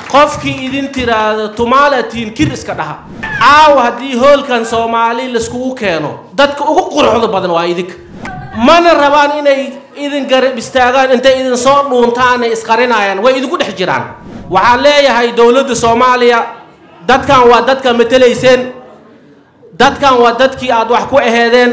qofkii idin tiraahdo tumaalatiin kir iska dhaha caawa haddii hoolkan soomaali laiskugu keeno dadka ugu quruxda badan waa idinka mana rabaan inay idin garab istaagaan intay idin soo dhuuntaanay isqarinayaan way idinku dhex jiraan waxaan leeyahay dowladda soomaaliya dadkan waa dadka matelayseen dadkan waa dadkii aad wax ku aheedeen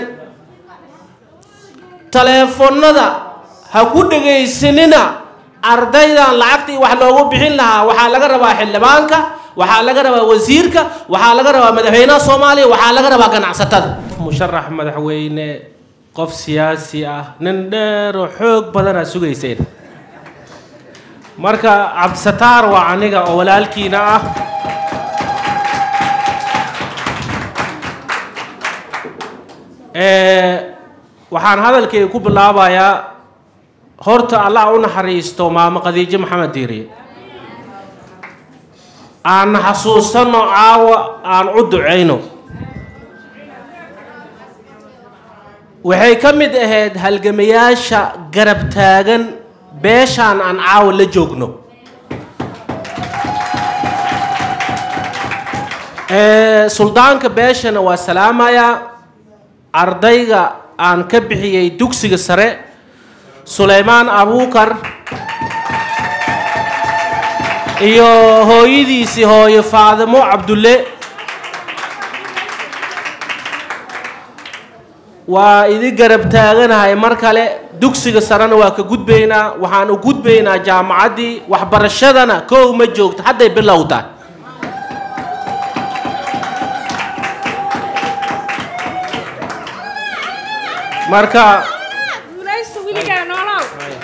taleefonnada ha ku dhegaysanina ardaydan lacagtii wax loogu bixin lahaa waxaa laga rabaa xildhibaanka waxaa laga rabaa wasiirka waxaa laga rabaa madaxweynaha soomaaliya waxaa laga rabaa ganacsatada musharax madaxweyne qof siyaasi ah nin dheeroo xoog badanaa sugayseen marka cabdisataar waa aniga oo walaalkiina ah waxaan hadalkayga ku bilaabayaa horta allah u naxariisto maamo khadiijo maxamed diiriye aan xasuusanno caawa aan u ducayno waxay ka mid ahayd halgamayaasha garab taagan beeshaan aan caawa la joogno suldaanka beeshana waa salaamayaa ardayga aan ka bixiyey dugsiga sare sulaymaan abuukar iyo hooyadiisii hooyo faadimo cabdulle waa idin garab taaganahay mar kale dugsiga sarena waa ka gudbaynaa waxaan u gudbaynaa jaamacaddii waxbarashadana kow ma joogto hadday bilowtaa marka guulaysta wiligaa noolow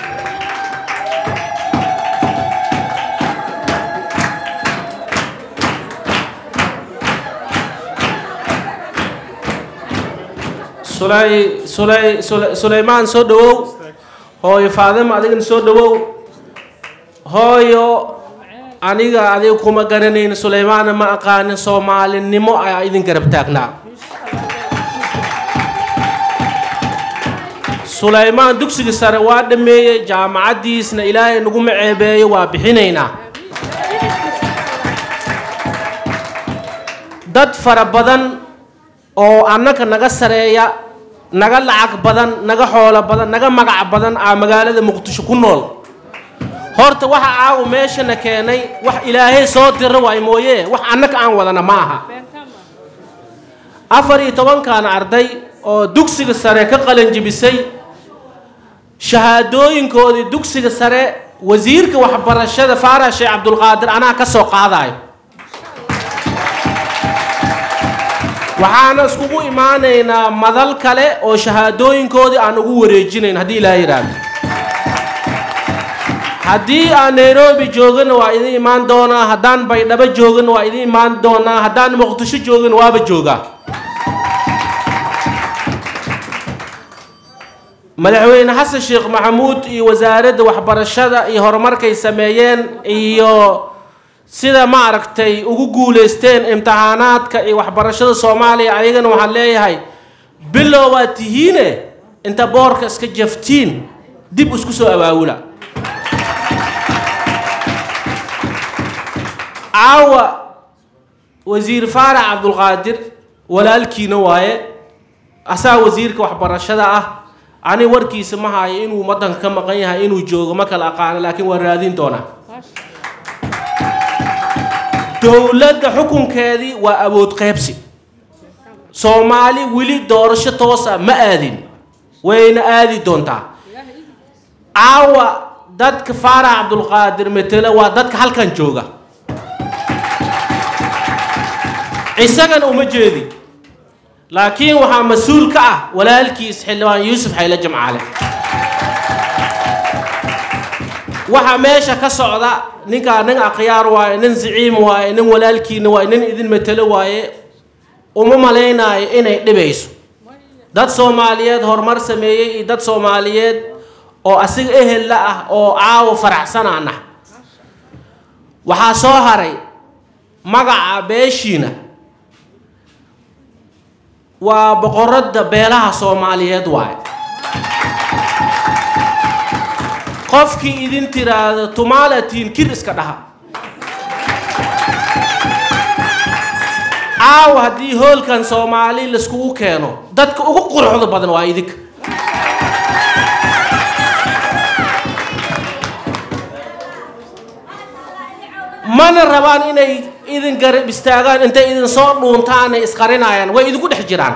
sulay sulay sula- sulaymaan soo dhawow hooyo faadimo adigana soo dhawow hooyo aniga adiga kuma garanayn sulaymaana ma aqaanin soomaalinimo ayaa idin garab taagnaa sulaymaan dugsiga sare waa dhameeyey jaamacaddiisna ilaahay naguma ceebeeyo waa bixinaynaa dad fara badan oo annaka naga sareeya naga lacag badan naga xoolo badan naga magac badan aa magaalada muqdisho ku nool horta waxa caawa meeshana keenay wax ilaahay soo dira waay mooye wax annaka aan wadana ma aha afar iyo tobankan arday oo dugsiga sare ka qalanjibisay shahaadooyinkoodii dugsiga sare wasiirka waxbarashada faarax sheekh cabdulqaadir anaa ka soo qaadayo waxaana iskugu imaanaynaa madal kale oo shahaadooyinkoodii aan ugu wareejinayn haddii ilaa yidhaahdo haddii aan nairobi joogana waa idin imaan doonaa haddaan baydhabo joogana waa idin imaan doonaa haddaan muqdisho joogana waaba joogaa madaxweyne xasan sheekh maxamuud iyo wasaaradda waxbarashada iyo horumarkay sameeyeen iyo sida ma aragtay ugu guulaysteen imtixaanaadka iyo waxbarashada soomaaliya ayagana waxaan leeyahay bilow waa tihiine inta boorka iska jaftiin dib isku soo awaawula caawa wasiir faarax cabdulqaadir walaalkiina waaye asaa wasiirka waxbarashada ah ani warkiisa ma hayo inuu wadanka ka maqan yahay inuu joogo ma kala aqaano laakiin waa raadin doonaa dowladda xukunkeedii waa awood qaybsi soomaali weli doorasho toosa ma aadin wayna aadi doontaa caawa dadka faarax cabdulqaadir metele waa dadka halkan jooga isagana uma jeedi laakiin waxaa mas-uul ka ah walaalkiis xildhibaan yuusuf xayle jamcaale waxa meesha ka socda ninkaa nin akhyaar waaye nin siciim waaye nin walaalkiina waaye nin idin matelo waaye uma malaynaayo inay dhibayso dad soomaaliyeed horumar sameeyey iyo dad soomaaliyeed oo asiga ehel la ah oo caawa faraxsanaana waxaa soo haray magaca beeshiina waa boqoradda beelaha soomaaliyeed waaye qofkii idin tiraahdo tumaalatiin kir iska dhaha caawa haddii hoolkan soomaali laiskugu keeno dadka ugu quruxda badan waa idinka mana rabaan inay idin garab istaagaan intay idin soo dhuuntaanay isqarinayaan way idinku dhex jiraan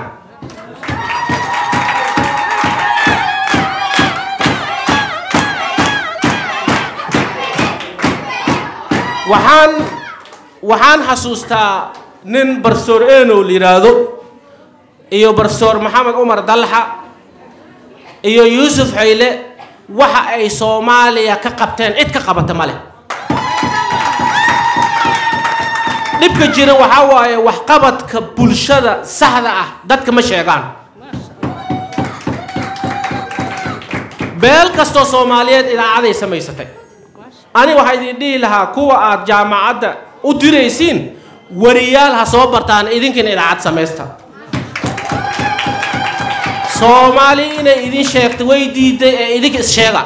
waxaan waxaan xasuustaa nin barsoor enow la yidhaahdo iyo barsoor maxamed cumar dalxa iyo yuusuf xayle waxa ay soomaaliya ka qabteen cid ka qabata ma leh dhibka jira waxaa waaye waxqabadka bulshada saxda ah dadka ma sheegaan beel kastoo soomaaliyeed idaacaday samaysatay ani waxaa idin dhihi lahaa kuwa aad jaamacadda u diraysiin wariyaal ha soo bartaan idinkiina idaacad samaysta soomaali inay idin sheegta way diiday ee idinka is-sheega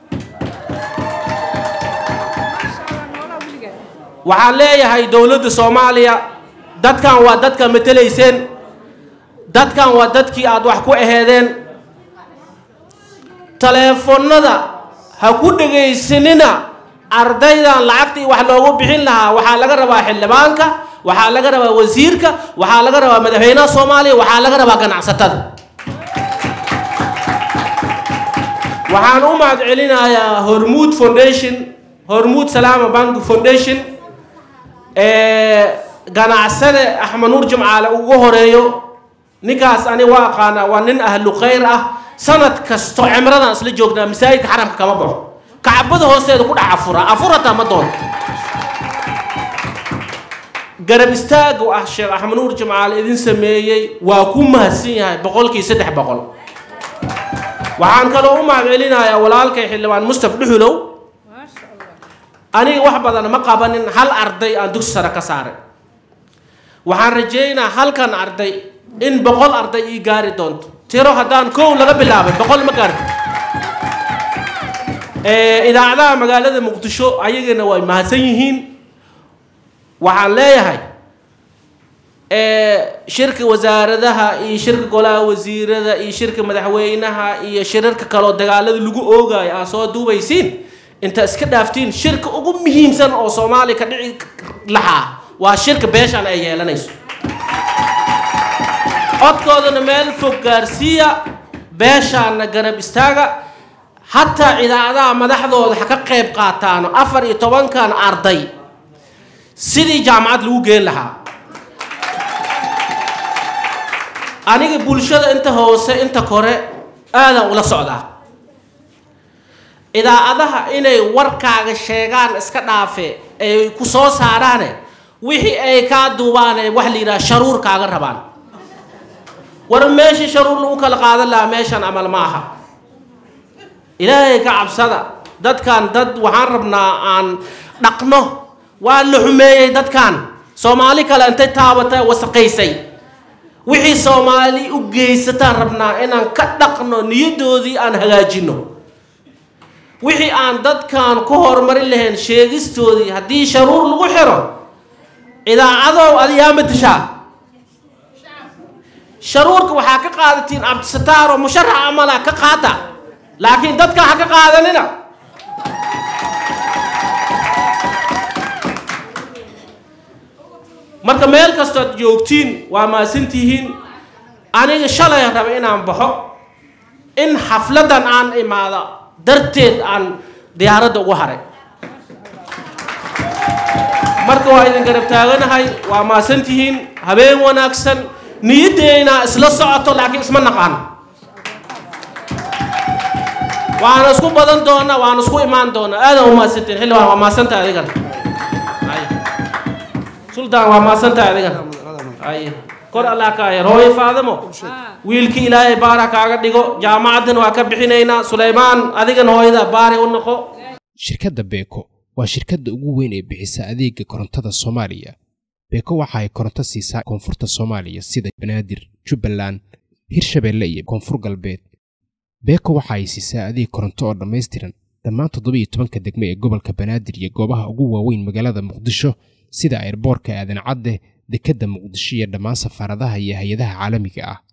waxaan leeyahay dowladda soomaaliya dadkan waa dadka matelayseen dadkan waa dadkii aad wax ku aheedeen taleefonnada ha ku dhegaysanina ardaydan lacagtii wax loogu bixin lahaa waxaa laga rabaa xildhibaanka waxaa laga rabaa wasiirka waxaa laga rabaa madaxweynaha soomaaliya waxaa laga rabaa ganacsatada waxaan u mahad celinayaa hormuud foundation hormuud salaama bank foundation ganacsade axmed nuur jimcaale ugu horeeyo ninkaas ani waa aqaanaa waa nin ahlu khayr ah sanad kasto cimradan isla joognaa masaajidka xaramka kama baxo kacbada hoosteeda ku dhex afura afurataa ma doonto garab istaaga ah sheekh axmed nuur jimcaale idin sameeyey waa ku mahadsan yahay boqolkii saddex boqol waxaan kaloo u mahad celinayaa walaalkay xildhibaan mustaf dhuxulow aniga wax badan ma qabanin hal arday aan dugsi sare ka saaray waxaan rajeynaa halkan arday in boqol arday ii gaari doonto tiro haddaan kow laga bilaabay boqol ma gaarto idaacadaha magaalada muqdisho ayagana way mahadsan yihiin waxaan leeyahay shirka wasaaradaha iyo shirka golaha wasiirada iyo shirka madaxweynaha iyo shirarka kaloo dagaalada lagu oogayo aad soo duubaysiin inta iska dhaaftiin shirka ugu muhiimsan oo soomaaliya ka dhici lahaa waa shirka beeshan ay yeelanayso codkoodana meel fog gaarsiiya beeshaana garab istaaga hataa idaacadaha madaxdooda ha ka qayb qaataano afar iyo tobankan arday sidii jaamacad lagu geen lahaa aniga bulshada inta hoose inta kore aadaan ula socdaa idaacadaha inay warkaaga sheegaan iska dhaafe ay ku soo saaraane wixii ay kaa duubaane wax la yidhaha sharuur kaaga rabaan war meeshii sharuur lagu kala qaadan lahaa meeshan amal ma aha ilaahay ka cabsada dadkan dad waxaan rabnaa aan dhaqno waa la xumeeyey dadkan soomaali kale intay taabata wasaqaysay wixii soomaali u geysataan rabnaa inaan ka dhaqno niyadoodii aan hagaajino wixii aan dadkan ku horumarin lahayn sheegistoodii haddii sharuur lagu xiro idaacadow adiyaa matashaa sharuurka waxaa ka qaadatiin cabdisataar oo musharax amala ka qaata laakiin dadka ha ka qaadanina marka meel kastood joogtiin waa maasantihiin aniga shalay raba inaan baxo in xafladan aan imaado darteed aan diyaaradda ugu haray marka waa idin garab taaganahay waa maasantihiin habeen wanaagsan niyaddeena isla socoto laakiin isma naqaan waana isku badan doonaa waana isku imaan doonaa aadan u maasantiin xildhibaan waa maasanta adigan suldaan waa maasanta adigan ay kor allah ka yar hooyo faadamo wiilkii ilaahay baara kaaga dhigo jaamacaddan waa ka bixinaynaa sulaymaan adigan hooyada baari u noqo shirkadda beeko waa shirkadda ugu weyn ee bixisa adeega korontada soomaaliya beeko waxa ay koronto siisaa koonfurta soomaaliya sida banaadir jubbaland hirshabeelle iyo koonfur galbeed beeko waxa ay siisaa adeeg koronto oo dhammaystiran dhammaan toddobiiyo tobanka degme ee gobolka banaadir iyo goobaha ugu waaweyn magaalada muqdisho sida airboorka aadan cadde dekedda muqdisho iyo dhammaan safaaradaha iyo hay-adaha caalamiga ah